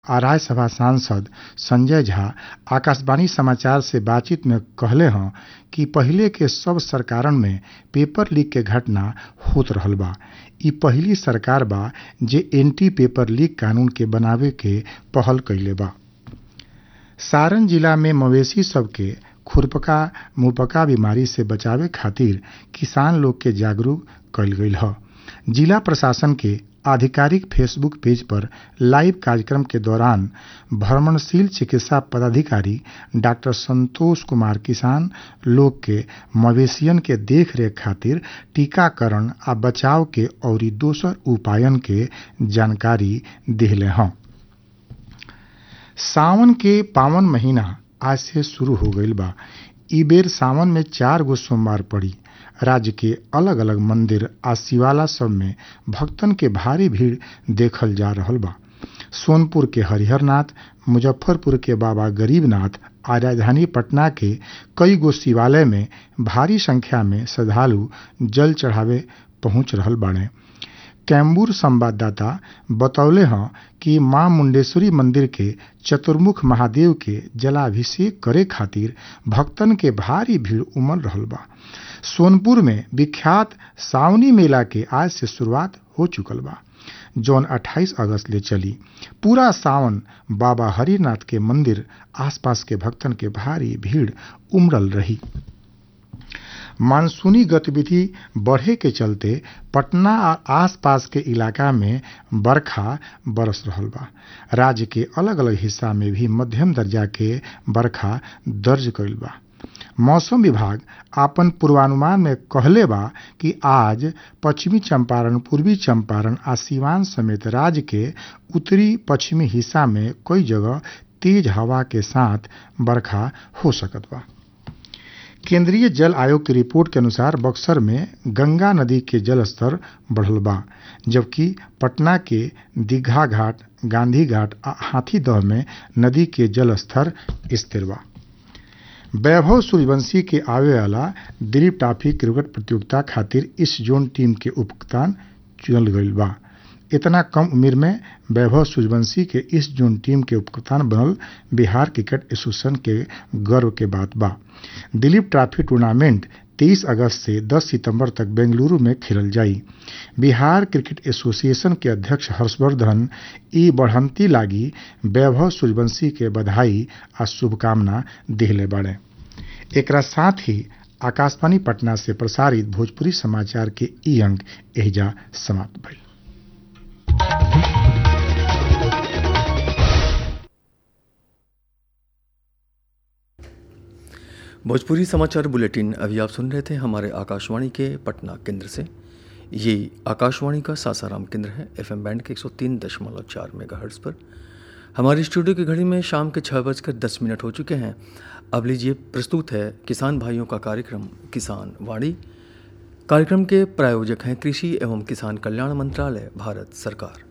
आ राज्यसभा सांसद संजय झा आकाशवाणी समाचार से बातचीत में कहले हँ कि पहिले के सब सरकारन में पेपर लीक के घटना होत रहल बा इ पहिली सरकार बा जे एंटी पेपर लीक कानून के बनावे के पहल कइले बा सारण जिला में मवेशी सब के खुरपका मुंहपका बीमारी से बचावे खातिर किसान लोग के जागरूक कईल गईल ह जिला प्रशासन के आधिकारिक फेसबुक पेज पर लाइव कार्यक्रम के दौरान भ्रमणशील चिकित्सा पदाधिकारी डॉक्टर संतोष कुमार किसान लोग के मवेशियन के देखरेख खातिर टीकाकरण आ बचाव के अउरी दोसर उपायन के जानकारी देहले हँ सावन के पावन महीना आज से शुरू हो गईल बा इ बेर सावन में चार गो सोमवार पड़ी राज्य के अलग अलग मंदिर आ शिवाला सब में भक्तन के भारी भीड़ देखल जा रहल बा सोनपुर के हरिहरनाथ मुजफ्फरपुर के बाबा गरीबनाथ आ राजधानी पटना के कई गो शिवालय में भारी संख्या में श्रद्धालु जल चढ़ावे पहुंच रहल बाड़े कैम्बूर संवाददाता बतौले हँ कि मां मुंडेश्वरी मंदिर के चतुर्मुख महादेव के जलाभिषेक करे खातिर भक्तन के भारी भीड़ उमड़ रहल बा सोनपुर में विख्यात सावनी मेला के आज से शुरुआत हो चुकल बा जौन 28 अगस्त ले चली पूरा सावन बाबा हरिनाथ के मंदिर आसपास के भक्तन के भारी भीड़ उमड़ल रही मानसूनी गतिविधि बढ़े के चलते पटना आ आसपास के इलाका में बरखा बरस रहल बा राज्य के अलग अलग हिस्सा में भी मध्यम दर्जा के बरखा दर्ज कईल बा मौसम विभाग आपन पूर्वानुमान में कहले बा कि आज पश्चिमी चंपारण पूर्वी चंपारण आ सिवान समेत राज्य के उत्तरी पश्चिमी हिस्सा में कई जगह तेज हवा के साथ बरखा हो सकत बा केंद्रीय जल आयोग की रिपोर्ट के अनुसार बक्सर में गंगा नदी के जलस्तर बढ़ल बा जबकि पटना के दीघा घाट गांधी घाट आ हाथीदह में नदी के जलस्तर स्थिर बा वैभव सूर्यवंशी के आवे वाला दिलीप ट्रॉफी क्रिकेट प्रतियोगिता खातिर इस जोन टीम के उपकप्तान चुनल गईल बा इतना कम उम्र में वैभव सूर्यवंशी के इस जोन टीम के उपकप्तान बनल बिहार क्रिकेट एसोसिएशन के गर्व के बात बा दिलीप ट्रॉफी टूर्नामेंट 23 अगस्त से 10 सितंबर तक बेंगलुरु में खेलल जाई बिहार क्रिकेट एसोसिएशन के अध्यक्ष हर्षवर्धन ई बढ़ंती लागी वैभव सूर्यवंशी के बधाई आ शुभकामना दिहले बाड़े एकरा साथ ही आकाशवाणी पटना से प्रसारित भोजपुरी समाचार के ई अंक एहिजा समाप्त भइल भोजपुरी समाचार बुलेटिन अभी आप सुन रहे थे हमारे आकाशवाणी के पटना केंद्र से ये आकाशवाणी का सासाराम केंद्र है एफएम बैंड के 103.4 मेगाहर्ट्ज़ पर हमारी स्टूडियो की घड़ी में शाम के छः बजकर दस मिनट हो चुके हैं अब लीजिए प्रस्तुत है किसान भाइयों का कार्यक्रम किसान वाणी कार्यक्रम के प्रायोजक हैं कृषि एवं किसान कल्याण मंत्रालय भारत सरकार